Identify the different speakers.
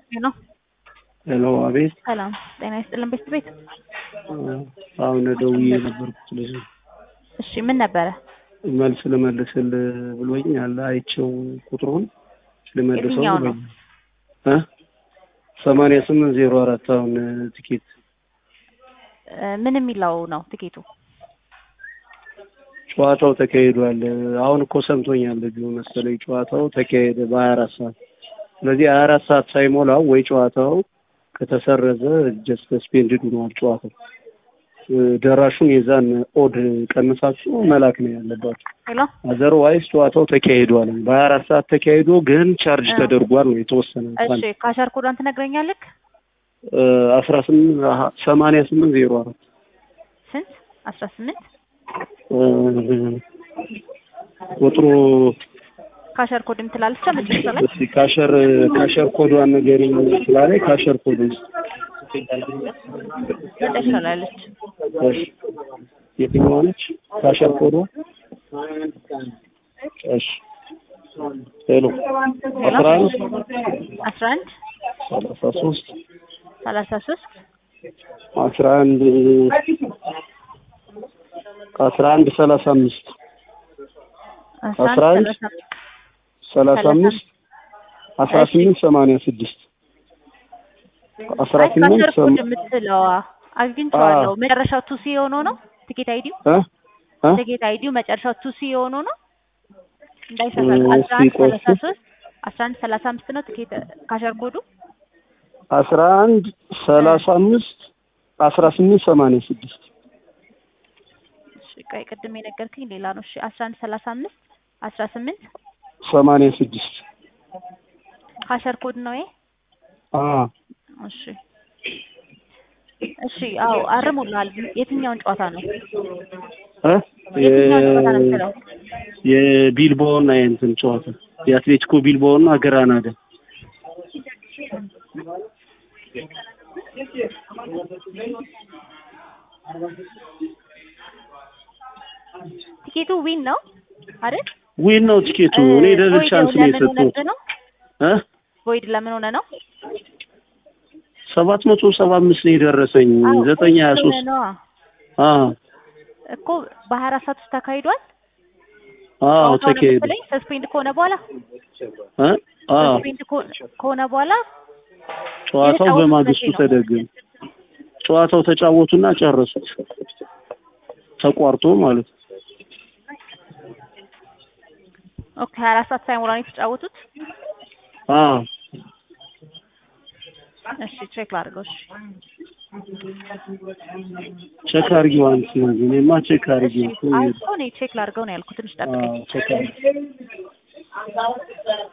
Speaker 1: ሄሎ
Speaker 2: ሄሎ፣ አቤት።
Speaker 1: ሰላም ጤና ይስጥልን ቤት ቤት።
Speaker 2: አሁን ደውዬ የነበርኩት ልጅ
Speaker 1: እሺ ምን ነበረ?
Speaker 2: መልስ ልመልስል ብሎኛል። አይቼው ቁጥሩን ልመልሰው
Speaker 1: የትኛው ነው?
Speaker 2: ብሎኛል። እ ሰማንያ ስምንት ዜሮ አራት አሁን ቲኬት
Speaker 1: እ ምን የሚለው ነው ትኬቱ?
Speaker 2: ጨዋታው ተካሂዷል። አሁን እኮ ሰምቶኛል ልጁ መሰለኝ ጨዋታው ተካሄደ በሀያ አራት ሰዓት ስለዚህ ሀያ አራት ሰዓት ሳይሞላው ወይ ጨዋታው ከተሰረዘ ጀስት ሰስፔንድድ ሆኗል ጨዋታው እ ደራሹን የዛን ኦድ ቀንሳችሁ መላክ ነው ያለባችሁ።
Speaker 1: ሄሎ
Speaker 2: አዘርዋይስ ጨዋታው ተካሂዷል። በሀያ አራት ሰዓት ተካሂዶ ግን ቻርጅ
Speaker 1: እ
Speaker 2: ተደርጓል ነው የተወሰነ
Speaker 1: እሺ ካሻር ኮዷን ትነግረኛለህ?
Speaker 2: አስራ ስምንት ሰማንያ ስምንት ዜሮ አራት
Speaker 1: ስንት? አስራ ስምንት
Speaker 2: ቁጥሩ
Speaker 1: ካሸር ኮድ የምትላለች መጨረሻ ላይ
Speaker 2: እስቲ ካሸር ካሸር ኮዷን ንገሪኝ ስላለኝ ካሸር ኮድ ውስጥ
Speaker 1: መጨረሻ ላይ አለች።
Speaker 2: እሺ የትኛዋ ነች ካሸር ኮዷ? እሺ ሄሎ
Speaker 1: ሄሎ
Speaker 2: አስራ አንድ
Speaker 1: አስራ አንድ
Speaker 2: ሰላሳ ሶስት
Speaker 1: ሰላሳ ሶስት
Speaker 2: አስራ አንድ አስራ አንድ ሰላሳ አምስት
Speaker 1: አስራ
Speaker 2: አስራ
Speaker 1: አንድ
Speaker 2: አንድ
Speaker 1: ሰላሳ
Speaker 2: ሰላሳ አምስት አስራ ስምንት ሰማንያ ስድስት አስራ
Speaker 1: አይ
Speaker 2: ስምንት
Speaker 1: ካሸር
Speaker 2: ሰም-
Speaker 1: ኮድ የምትለዋ አግኝቼዋለሁ። መጨረሻው ቱሲ የሆነው ነው ትኬት አይዲው
Speaker 2: እ እ
Speaker 1: ትኬት አይዲው መጨረሻው ቱሲ የሆነው ነው እንዳይሳሳት።
Speaker 2: እ
Speaker 1: አስራ አንድ
Speaker 2: እስኪ ቆይ
Speaker 1: ሰላሳ ሶስት አስራ አንድ ሰላሳ አምስት ነው ትኬት ካሸር ኮዱ
Speaker 2: አስራ አንድ ሰላሳ አምስት አስራ ስምንት ሰማንያ ስድስት
Speaker 1: እሺ ቆይ ቅድም የነገርክኝ ሌላ ነው። እሺ አስራ አንድ ሰላሳ አምስት አስራ ስምንት
Speaker 2: ሰማንያ ስድስት
Speaker 1: ካሸር ኮድ ነው ይሄ።
Speaker 2: አ
Speaker 1: እሺ እሺ አዎ አርሙልሃል። የትኛውን ጨዋታ ነው?
Speaker 2: እ
Speaker 1: የትኛውን ጨዋታ ነው የምትለው?
Speaker 2: የቢልባኦ እና የእንትን ጨዋታ የአትሌቲኮ ቢልባኦ እና ግራናዳ
Speaker 1: ቲኬቱ ዊን ነው አይደል?
Speaker 2: ዊን ነው ቲኬቱ። እኔ ደብል
Speaker 1: ቮይድ
Speaker 2: ቻንስ ነው
Speaker 1: ለምን
Speaker 2: የሰጡት
Speaker 1: ሆነብህ ነው?
Speaker 2: እ
Speaker 1: ቮይድ ለምን ሆነ ነው?
Speaker 2: ሰባት መቶ ሰባ አምስት ነው የደረሰኝ
Speaker 1: አዎ፣
Speaker 2: ዘጠኝ ሀያ
Speaker 1: ቮይድ ስለሆነ
Speaker 2: ሶስት
Speaker 1: ነዋ።
Speaker 2: አ
Speaker 1: እኮ በሀያ አራት ሰዓት ውስጥ ተካሂዷል።
Speaker 2: አዎ
Speaker 1: ጨዋታውን
Speaker 2: ተካሄደ
Speaker 1: የምትለኝ ሰስፔንድ ከሆነ በኋላ
Speaker 2: እ አዎ
Speaker 1: ሰስፔንድ ከሆነ በኋላ
Speaker 2: ጨዋታው
Speaker 1: የተጫወቱት
Speaker 2: በማግስቱ
Speaker 1: መቼ ነው?
Speaker 2: ተደገመ። ጨዋታው ተጫወቱና ጨረሱት ተቋርጦ ማለት ነው።
Speaker 1: ኦኬ ሀያ አራት ሰዓት ሳይሞላ ነው የተጫወቱት።
Speaker 2: አዎ
Speaker 1: እሺ ቼክ ላድርገው። እሺ
Speaker 2: ቼክ አድርጊው አንቺ። እኔማ ቼክ
Speaker 1: እሺ
Speaker 2: አድርጊው።
Speaker 1: አይ እኮ እኔ ቼክ ላድርገው ነው ያልኩት። ትንሽ ጠብቀኝ።
Speaker 2: አዎ ቼክ አድርጊው።